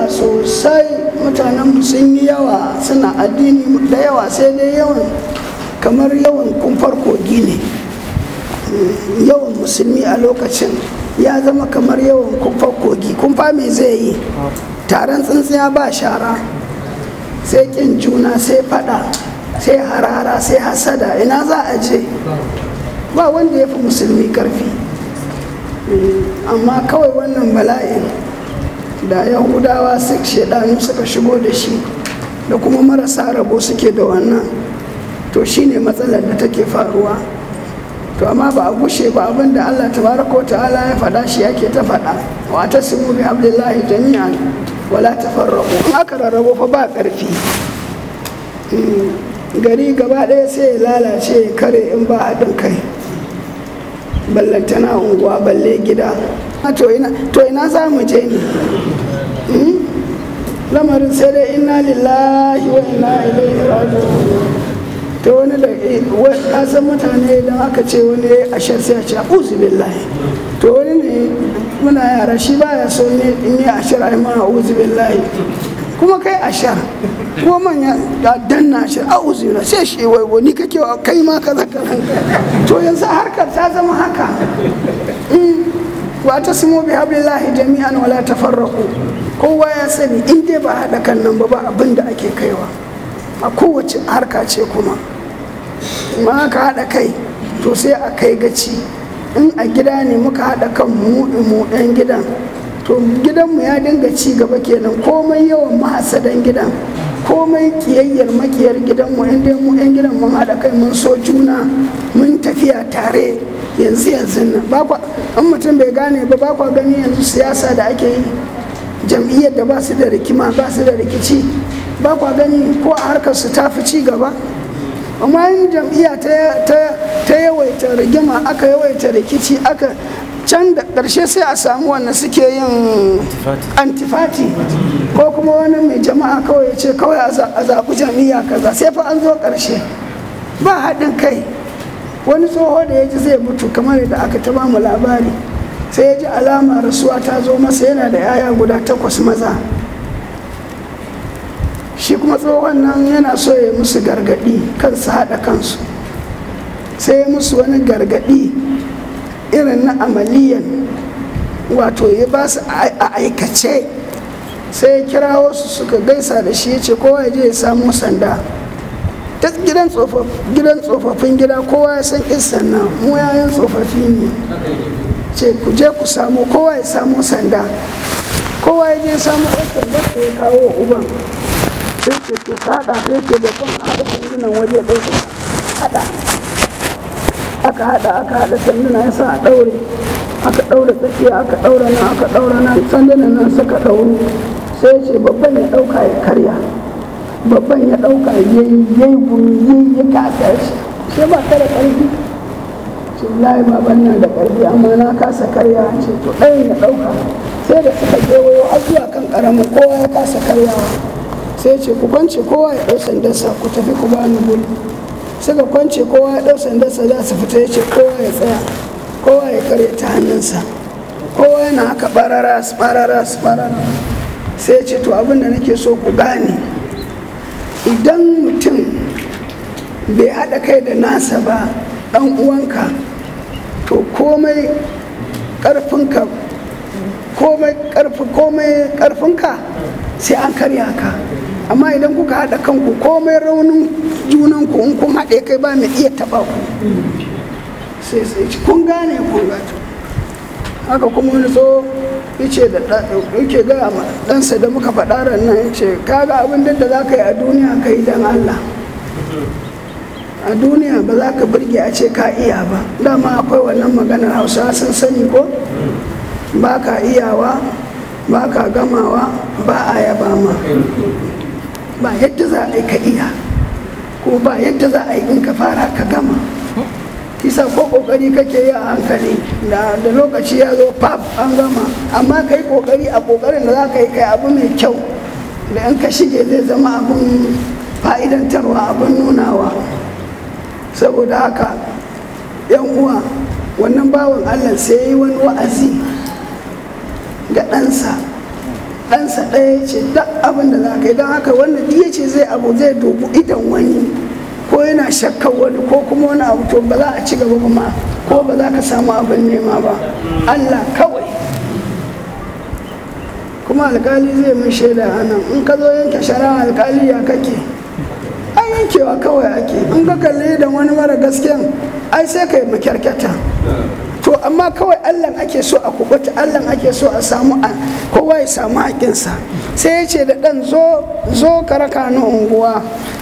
yawa sosai mutanen sun yi yawa suna addini da yawa sai dai yawan kamar yawan kumfar kogi ne yawan musulmi a lokacin ya zama kamar yawan kumfar kogi kumfa me zai yi taron tsintsiya ba shara sai kin juna sai fada sai harara sai hasada ina za a je ba wanda ya fi musulmi karfi amma kawai wannan bala'in da yahudawa su shaidanu suka shigo da shi da kuma marasa rabo suke da wannan to shine matsalar da take faruwa to amma ba a gushe ba abin da allah tabaraka ta'ala ya faɗa shi yake ta faɗa wa ta simu bi abdullahi jami'an wala tafarraqu in aka rarrabo fa ba ƙarfi gari gaba ɗaya sai ya lalace kare in ba haɗin kai ballantana unguwa balle gida to ina za mu je ne lamarin sai dai inna lillahi wa inna ilaihi raji'un to wani da kasan mutane idan aka ce wani a shan sai a ce uzu billahi to wani ne muna yara shi baya so ne in yi ashar ai ma uzu billahi kuma kai ashar kuma manya da danna shi a uzura sai shi wai wani kake kai ma kaza kaza to yanzu harkar ta zama haka wa ta simo bi hablillahi jami'an wala tafarraqu kowa ya sani in dai ba haɗa kan nan ba ba abin da ake kaiwa a kowace harka ce kuma ma ka haɗa kai to sai a kai gaci in a gida ne muka haɗa kan mu mu ɗan gidan to gidanmu ya dinga ci gaba kenan komai yawan mahasadan gidan komai kiyayyar makiyar gidanmu inda mu yan gidan mun haɗa kai mun so juna mun tafiya tare yanzu yanzu nan ba kwa an mutum bai gane ba ba kwa gani yanzu siyasa da ake yi jam'iyyar da ba su da rikima ba su da rikici ba kwa gani ko a harkar su ta fi ci gaba amma yin jam'iyya ta yawaita rigima aka yawaita rikici aka can da ƙarshe sai a samu wanda suke yin antifati ko kuma wani mai jama'a kawai ya ce kawai a zaɓi jam'iyya kaza sai fa an zo ƙarshe ba haɗin kai wani tsoho da ya ji zai mutu kamar da aka ta mu labari sai ya ji alama rasuwa ta zo masa yana da yaya guda takwas maza shi kuma tsohon nan yana so ya musu gargaɗi kansu haɗa kansu sai ya musu wani gargaɗi irin na amaliyan wato ya ba su a aikace sai ya kira wasu suka gaisa da shi ya ce kowa ya je ya samo sanda ta gidan tsofaffin gida kowa ya san isan nan mu yayan tsofaffi ne ce ku je ku samu kowa ya samu sanda kowa ya je samu ɗan sanda da ya kawo uban sai ce to haɗa sai ce da kan haɗa sandunan waje ɗaya haɗa aka haɗa aka haɗa sanduna ya sa a ɗaure aka ɗaure tsakiya aka ɗaure nan aka ɗaure nan sandunan nan suka ɗauru sai ce babban ya ɗauka ya karya babban ya ɗauka ya yi ya yi gumi ya yi ya kasa shi sai ba ka da ƙarfi ce layi baban nan da ƙarfi amma na kasa karya ce to ɗayan ya ɗauka sai da suka kewayo har zuwa kan ƙaramin kowa ya kasa karyawa sai ce ku kwance kowa ya ɗau sandarsa ku tafi ku bani guri suka kwance kowa ya ɗau sandarsa za su fita ya ce kowa ya tsaya kowa ya karya ta hannunsa kowa yana haka barara su barara su barara sai ce to abin da nake so ku gane idan mutum bai haɗa kai da nasa ba ɗan uwanka to komai ƙarfinka komai ƙarfinka sai an karya ka amma idan kuka haɗa kanku komai raunin junanku in kun haɗe kai ba mai iya taɓa ku sai sai ci kun gane kun gato haka kuma wani so yace da yake gaya ma ɗansa da muka faɗa ran nan yace kaga abin da za ka yi a duniya ka yi don Allah a duniya ba za ka burge a ce ka iya ba dama akwai wannan maganar hausa sun sani ko ba ka iyawa ba ka gamawa ba a yaba ma ba yadda za a yi ka iya ko ba yadda za a yi in ka fara ka gama kisa ko kokari kake yi a hankali da lokaci ya zo pap an gama amma ka yi kokari a kokarin da za ka yi kai abu mai kyau da in ka shige zai zama abin fa'idantarwa abin nunawa saboda haka yan uwa wannan bawan allah sai yi wani wa'azi ga ɗansa ɗansa ɗaya ya ce duk abin da za ka yi don haka wanda duk ya ce zai abu zai dubu idan wani ko yana shakkar wani ko kuma wani abu to ba za a ci gaba ba ma ko ba za ka samu abin nema ba allah kawai kuma alkali zai min shaida a nan in ka zo yanke shari'a alkali ya kake an yankewa kawai ake in ka kalli da wani mara gaskiyan ai sai ka yi makyarkyata to amma kawai allah ake so a kubuta allah ake so a samu a kowa ya samu haƙinsa sai ya ce da ɗan zo zo ka raka ni unguwa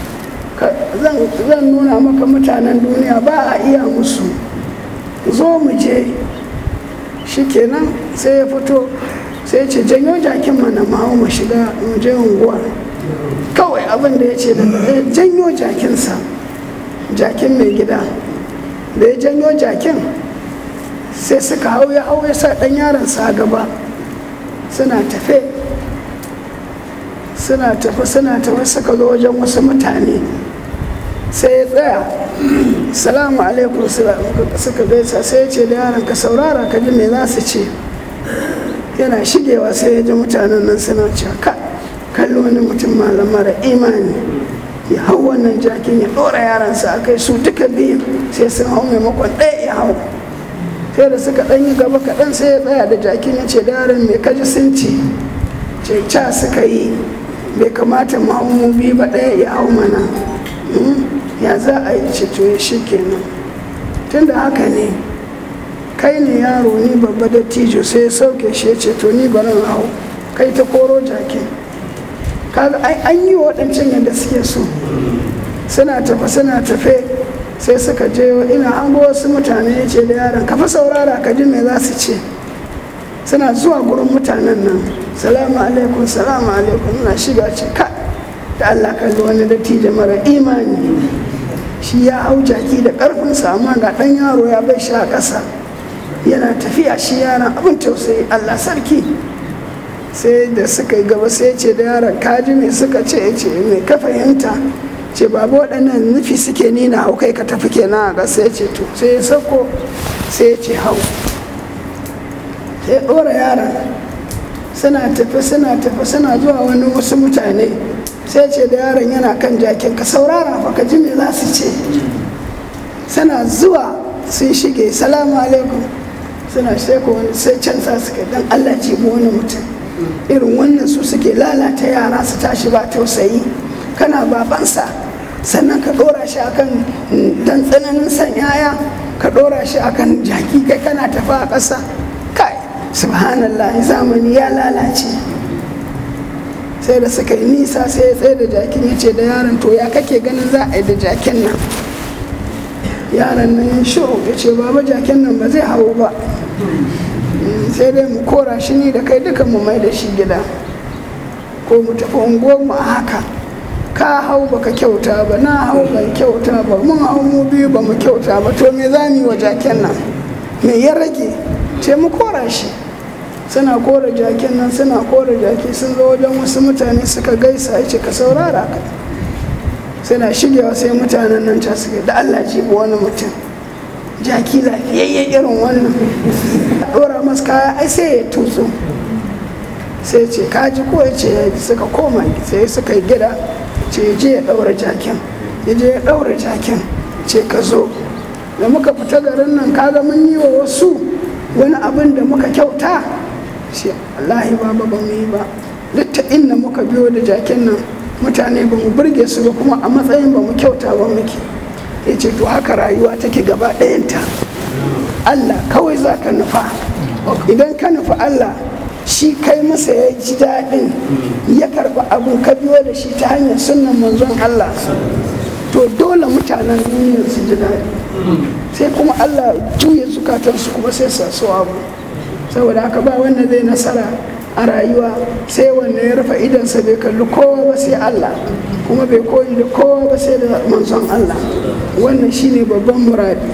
zan nuna maka mutanen duniya ba a iya musu zo mu je shikenan sai ya fito sai ce janyo jakin mana ma mu shiga mu je unguwar kawai abin da ya ce da janyo jakinsa jakin mai gida da ya janyo jakin sai suka hau ya hau ya sa ɗan yaronsa a gaba suna tafe suna tafi suna tafi suka zo wajen wasu mutane sai ya tsaya salamu alaikum suka gaisa sai ya ce da yaron ka saurara ka ji me za su ce yana shigewa sai ya ji mutanen nan suna cewa ka kalli wani mutum malam mara imani ya hau wannan jakin ya ɗora yaransa a kai su duka biyu sai sun hau maimakon ɗaya ya hau sai da suka ɗan yi gaba kaɗan sai ya tsaya da jakin ya ce da yaron mai kaji sun ce ce ca suka yi bai kamata mu biyu ba ɗaya ya hau mana ya za a yi ce to shi kenan tunda haka ne kai ne yaro ni babba da tijo sai ya sauke shi ya ce to ni barin hau kai ta koro jakin kaga an yi waɗancan yadda suke so suna tafe suna tafe sai suka je ina hango wasu mutane ya ce da yaron kafa saurara ka ji me za su ce suna zuwa gurin mutanen nan salamu alaikum salamu alaikum na shiga ce ka da allah kalli wani dattijo mara imani shi ya hau jaki da ƙarfinsa amma ga ɗan yaro ya bai sha ƙasa yana tafiya shi yaron abin tausayi allah sarki sai da suka yi gaba sai ce da yaron kaji mai suka ce ce mai ka fahimta ce babu waɗannan nufi suke nina hau kai ka tafi kenan a ƙasa ya ce to sai ya sauko sai ya ce hau sai ɗora yaron suna tafi suna tafi suna zuwa wani wasu mutane sai ce da yaron yana kan jakin ka saurara fa ka ji me za su ce suna zuwa sun shige salamu alaikum suna sheko wani sai can sa suka dan allah ce wani mutum irin wannan su suke lalata yara su tashi ba tausayi kana babansa sannan ka dora shi akan dan tsananin san yaya ka dora shi akan jaki kai kana tafi a ƙasa kai subhanallah zamani ya lalace sai da suka yi nisa sai ya tsaye da jakin ya ce da yaron to ya kake ganin za a yi da jakin nan yaron nan ya shiru ya ce baba jakin nan ba zai hau ba sai dai mu kora shi ni da kai duka mu mai da shi gida ko mu tafi unguwar mu a haka ka hau baka kyauta ba na hau ban kyauta ba mun hau mu biyu ba mu kyauta ba to me za mu yi wa jaken nan me ya rage ce mu kora shi suna kora jakin nan suna kora jaki sun zo wajen wasu mutane suka gaisa ya ce ka saurara ka suna shigewa sai mutanen nan ta suka da Allah jibi wani mutum jaki lafiyayye irin wannan dora masu kaya ai sai ya tutsu sai ce kaji ko ya ce suka koma sai suka yi gida ce je ya daura jakin ya je ya daura jakin ce ka zo da muka fita garin nan kaga mun yi wa wasu wani abin da muka kyauta shi wallahi ba ba mu yi ba duk ta inda muka biyo da jakin nan mutane ba mu burge su ba kuma a matsayin ba mu kyauta ba muke ya ce to haka rayuwa take gaba ɗayanta allah kawai za ka nufa idan ka nufa allah shi kai masa ya ji daɗin ya karɓi abin ka biyo da shi ta hanyar sunan manzon allah to dole mutanen duniya su ji daɗi sai kuma allah juya zukatansu kuma sai sa su abu saboda haka ba wanda zai nasara a rayuwa sai wanda ya rufe idansa bai kalli kowa ba sai Allah kuma bai koyi da kowa ba sai da manzon Allah wannan shine babban muradi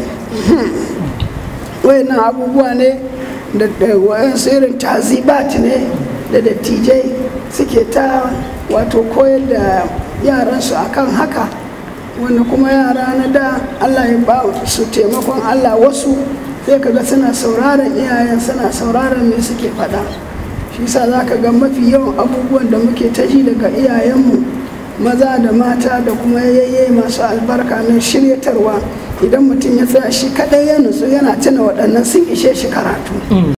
wayannan abubuwa ne da wayan irin tazibat ne da dattijai suke ta wato koyar da yaransu akan haka wanda kuma yara na da Allah ya ba su taimakon Allah wasu sai kaga suna sauraron iyayen suna sauraron me suke faɗa shi shi sa za ka ga mafi yawan abubuwan da muke ta ji daga iyayenmu maza da mata da kuma yayye masu albarka na shiryatarwa idan mutum ya tsaya shi kadai ya nutsu yana tuna waɗannan sun ishe shi karatu